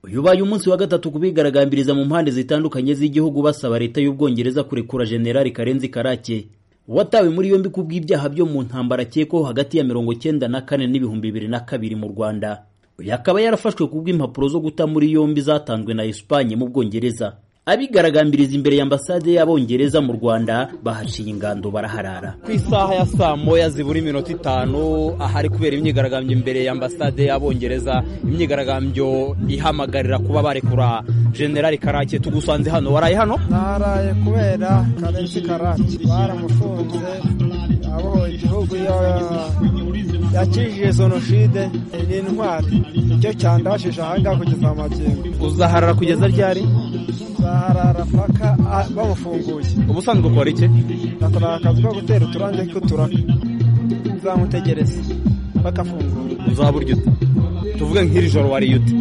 uyu umunsi wa gatatu ku bigaragambiriza mu mpande zitandukanye z'igihugu basaba leta y'ubwongereza kurekura generali karenzi karake watawe muri yombi ku bw'ibyaha byo mu ntambara akekwaho hagati ya mirongo icyenda na kane n'ibihumbi bibiri na kabiri mu rwanda uyu akaba yarafashwe ku bw'impapuro zo guta muri yombi zatanzwe na esipanye mu bwongereza abigaragambiriza imbere ya ambasade y'abongereza mu rwanda bahaciye ingando baraharara ku isaha ya saa moya zibura iminota itanu ahari kubera imyigaragambyo imbere ya ambasade y'abongereza imyigaragambyo ihamagarira kuba barekura generali karake tugusanze hano waraye hano naraye kubera karenzi karake baramufunze abohoye igihugu yakijije jenoside ni intwari icyo cyandabashije ahangaha kugeza magingo uzaharara kugeza ryari baharara paka bamufunguye ubusanzwe ukora iki nakora akazi ko gutera uturange tw'uturaka nzamutegereza bakafungura uzaba urya ute tuvuge nk'iri joro wariye ute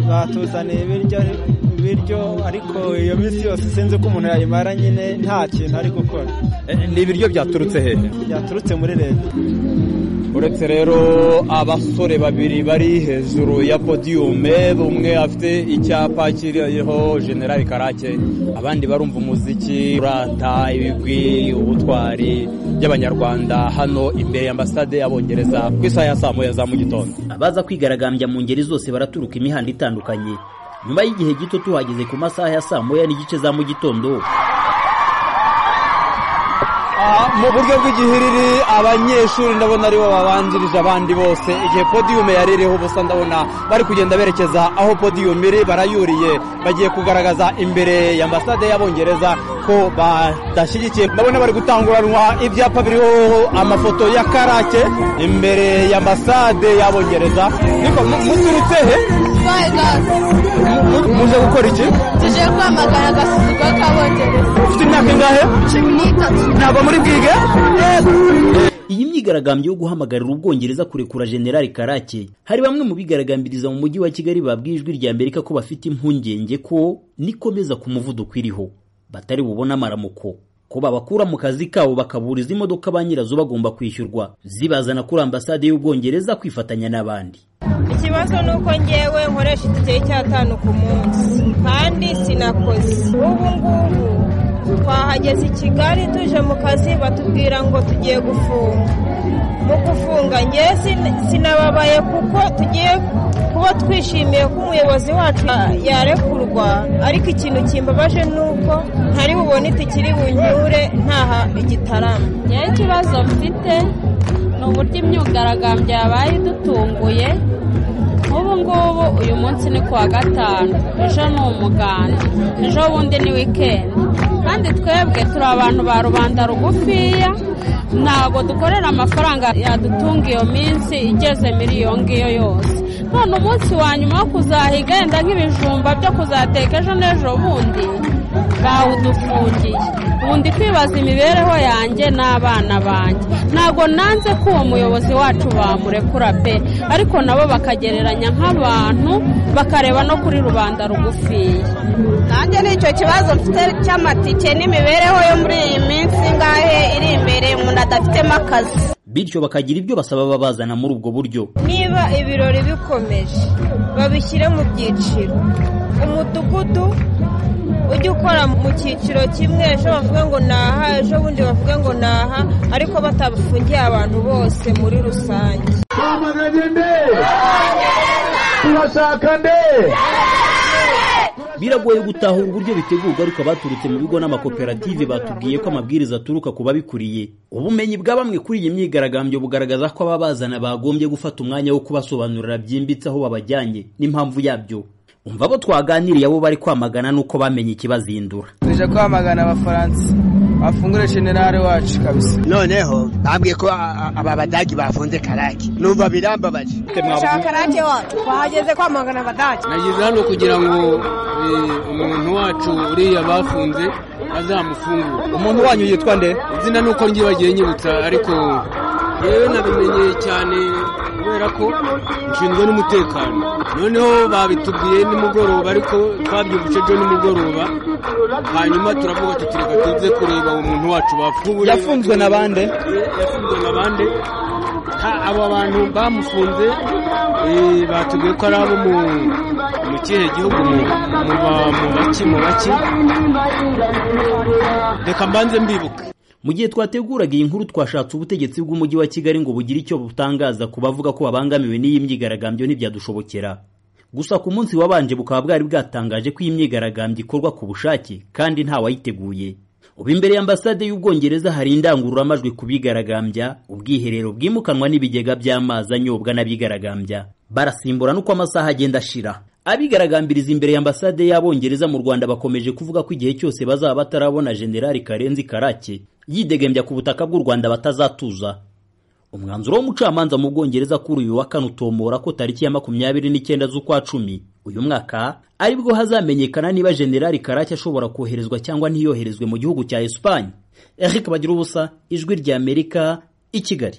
batuzaniye ibiryo ibiryo ariko iyo minsi yose sinzi uko umuntu yayimara nyine nta kintu ari gukora ni ibiryo byaturutse hehe byaturutse muri leta uretse rero abasore babiri bari hejuru ya podiyume bumwe afite icyapa kiriho generali karake abandi barumva umuziki urata ibigwi ubutwari by'abanyarwanda hano imbere ya ambasade y'abongereza ku isaha ya saa moya za mu gitondo abaza kwigaragambya mu ngeri zose baraturuka imihanda itandukanye nyuma y'igihe gito tuhageze ku masaha ya saa moya n'igice za mu gitondo mu buryo bw'igihiriri abanyeshuri ndabona aribo babanjirije abandi bose igihe podiyume yari iriho ubusa ndabona bari kugenda berekeza aho podiyume iri barayuriye bagiye kugaragaza imbere ya ambasade y'abongereza ko badashyigikiye ndabona bari gutanguranwa ibyapa biriho amafoto ya karake imbere ya ambasade y'abongereza niko muturutse he muje gukora iki tuje kwamagara agasuzuguro k'abongereza ufite imyaka ingahe cumi n'itatu ntabwo muri bwige iyi myigaragambyo yo guhamagarira ubwongereza kurekura generali karake hari bamwe mu bigaragambiriza mu mujyi wa kigali babwiye ijwi rya amerika ko bafite impungenge ko nikomeza ku muvuduko iriho batari bubone amaramuko ko babakura mu kazi kabo bakaburiza imodoka ba nyirazo bagomba kwishyurwa zibazana kuri ambasade y'ubwongereza kwifatanya n'abandi ikibazo ni uko ngewe nkoresha itike y'icyatanu ku munsi kandi sinakoze ubu ngubu twahageze i kigali tuje mu kazi batubwira ngo tugiye gufunga mu gufunga ngewe sinababaye kuko tugiye kuba twishimiye ko umuyobozi wacu yarekurwa ariko ikintu kimbabaje ni uko ntari bubone itikiri bunyure ntaha igitaramo ngewe ikibazo mfite ni uburyo imyigaragambyo yabaye idutunguye nk'ubu ngubu uyu munsi ni kuwa gatanu ejo ni umuganda ejo bundi ni wikendi kandi twebwe turi abantu ba rubanda rugufiya ntabwo dukorera amafaranga yadutunga iyo minsi igeze muri iyo ngiyo yose none umunsi wa nyuma wo kuzahiga yenda nk'ibijumba byo kuzateka ejo n'ejo bundi bawudufungiye ubundi kwibaza imibereho yanjye n'abana banjye ntabwo nanze ko uwo muyobozi wacu bamurekura pe ariko nabo bakagereranya nk'abantu bakareba no kuri rubanda rugufiya nanjye nicyo kibazo mfite cy'amatike n'imibereho yo muri iyi minsi ngahe iri imbere umuntu adafitemo akazi bityo bakagira ibyo basaba babazana muri ubwo buryo niba ibirori bikomeje babishyire mu byiciro umudugudu ujya ukora mu cyiciro kimwe ejo bavuga ngo naha ejo bundi bavuga ngo naha ariko batafungiye abantu bose muri rusange biragoye gutahura uburyo bitegurwa ariko abaturutse mu bigo n'amakoperative batubwiye ko amabwiriza aturuka ku babikuriye ubumenyi bwa bamwe kuri iyi myigaragambyo bugaragaza ko ababazana bagombye gufata umwanya wo kubasobanurira byimbitse aho babajyanye n'impamvu yabyo umva abo twaganiriye abo bari kwamagana nuko bamenye ikibazindura tuje kwamagana abafaransa bafungure generale wacu kabisa noneho bambwiye ko aba badagi bafunze karake numva birambabaje dushaka karake wacu twahageze kwamagana abadage nageze hano kugira ngo umuntu wacu uriya bafunze azamufungure umuntu wanyu yitwa nde izina ni uko ngibagiye nyibutsa ariko yewe nabimenyeye cyane kubera ko nshinzwe n'umutekano noneho babitubwiye nimugoroba ariko twabyumvise ejo nimugoroba hanyuma turavuga tuti reka tuze kureba uwo muntu wacu bafunguye yafunzwe na bande yafunzwe na bande aba bantu bamufunze batubwiye ko ari abo mu mu kihe gihugu mu mu ba- mu baki mu baki reka mbanze mbibuke mu gihe twateguraga iyi nkuru twashatse ubutegetsi bw'umujyi wa kigali ngo bugire icyo butangaza ku bavuga ko babangamiwe n'iyi myigaragambyo ntibyadushobokera gusa ku munsi wabanje bukaba bwari bwatangaje ko iyi myigaragambyo ikorwa ku bushake kandi ntawayiteguye ubu imbere y'ambasade y'ubwongereza hari indangururamajwi ku bigaragambya ubwiherero bwimukanwa n'ibigega by'amazi anyobwa n'abigaragambya barasimbura n'uko amasaha agenda ashira Abigaragambiriza imbere ya ambasade y'Abongereza mu Rwanda bakomeje kuvuga ko igihe cyose bazaba batarabona Generali Karenzi Karake yidegembya ku butaka bw'u Rwanda batazatuza. Umwanzuro w'umucamanza mu Bwongereza kuri uyu wa kane utomora ko tariki ya makumyabiri n'icyenda z'ukwa cumi uyu mwaka aribwo hazamenyekana niba Generali Karake ashobora koherezwa cyangwa ntiyoherezwe mu gihugu cya Espagne. Eric Bagirubusa, Ijwi ry'Amerika, i Kigali.